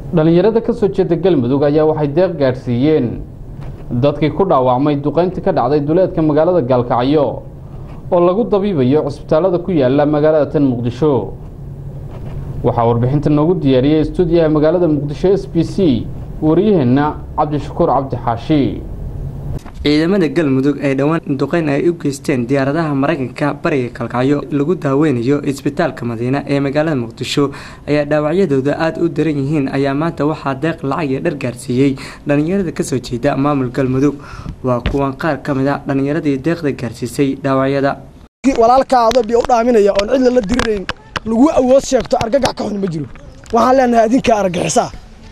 dhallinyarada ka soo jeeda galmudug ayaa waxay deeq gaadhsiiyeen dadkii ku dhaawacmay duqayntii ka dhacday duleedka magaalada gaalkacyo oo lagu dabiibayo cusbitaalada ku yaala magaalada tan muqdisho waxaa warbixinta noogu diyaariyey stuudiyaha magaalada muqdisho s b c wariyaheenna cabdishakuur cabdi xaashi ciidamada galmudug ee dhowaan duqeyn ay u geysteen diyaaradaha maraykanka bariga kalkacyo lagu daaweynayo isbitaalka madiina ee magaalada muqdisho ayaa dhaawacyadooda aada u daran yihiin ayaa maanta waxaa deeq lacag iyo dhar gaarsiiyey dhallinyarada kasoo jeeda maamul galmudug waa kuwan qaar ka mid a dhallinyaradii deeqda gaarsiisay dhaawacyada walaalkaado biyo u dhaaminaya oon cidla la dirirayn lagu awood sheegto argagax ka xun ma jiro waxaan leenahay adinkaa argagixisaa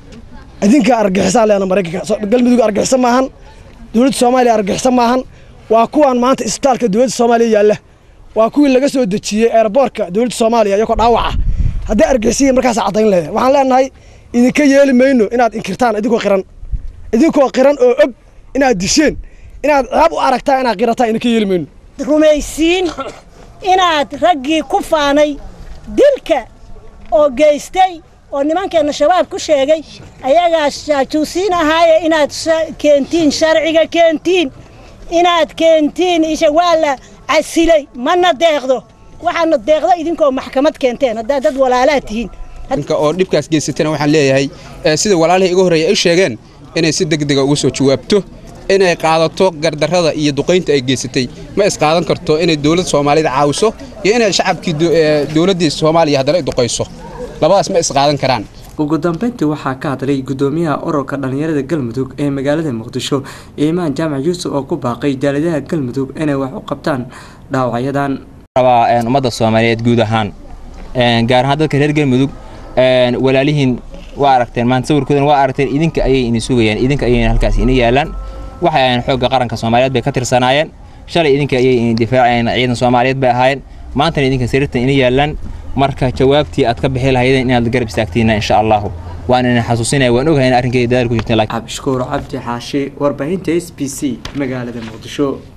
adinkaa argagixisaa leena maraykanka galmudug argagixisa maahan dowladda soomaaliya argagixisa maahan waa kuwaan maanta isbitaalka dowladda soomaaliya yaalla waa kuwii laga soo dejiyey eerboortka dowladda soomaaliya iyagoo dhaawaca hadday argagixisiya markaas caddayn leedahay waxaan leenahay idinka yeeli mayno inaad inkirtaan idinkoo qiran idinkoo qiran oo og inaad disheen inaad ceeb u aragtaan inaad qirataan idinka yeeli mayno rumaysiin inaad raggii ku faanay dilka oo geystay oo nimankeenna shabaab ku sheegay ayagaa jaajuusiin ahaaye inaad keentiin sharciga keentiin inaad keentiin isha waa la casilay mana deeqdo waxaana deeqdo idinkoo maxkamad keenteen haddaad dad walaalaa tihiin oo dhibkaas geysatana waxaan leeyahay sida walaalihii iga horreeya ay sheegeen inay si degdega uga soo jawaabto inay qaadato gardarrada iyo duqaynta ay geysatay ma isqaadan karto inay dowladda soomaalida caawiso iyo inay shacabkii dowladdii soomaaliya haddana duqayso labadaas ma isqaadan karaan ugu dambeyntii waxaa ka hadlay gudoomiyaha ururka dhallinyarada galmudug ee magaalada muqdisho iimaan jaamac yuusuf oo ku baaqay jaaladaha galmudug inay wax u qabtaan dhaawacyadan rabaa ummadda soomaaliyeed guud ahaan gaar ahaan dadka reer galmudug walaalihiin waa aragteen maanta sawirkoodana waa aragteen idinka ayay ini sugayaan idinka ayay halkaas ini yaalaan waxay ahayn xoogga qaranka soomaaliyeed bay ka tirsanaayeen shalay idinka ayay ini difaacayeen ciidan soomaaliyeed bay ahaayeen maantana idinka sariirtan ini yaalaan marka jawaabtii aad ka bixi lahaydeen inaad garab istaagtiina insha allahu waan idin xasuusinaya waan ogahay in arrinkeeda dadaal ku jirteen cabdishakuur cabdi xaashi warbaahinta s b c magaalada muqdisho